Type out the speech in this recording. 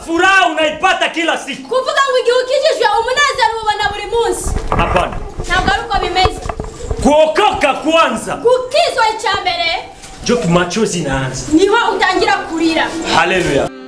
furaha unaipata kila siku. kuvuga ngo igihe ukijijwe umunezero ubona buri munsi Hapana, ntabwo ari uko bimeze kuokoka kwanza kukizwa icya mbere ndio machozi inaanza. niho utangira kurira Haleluya!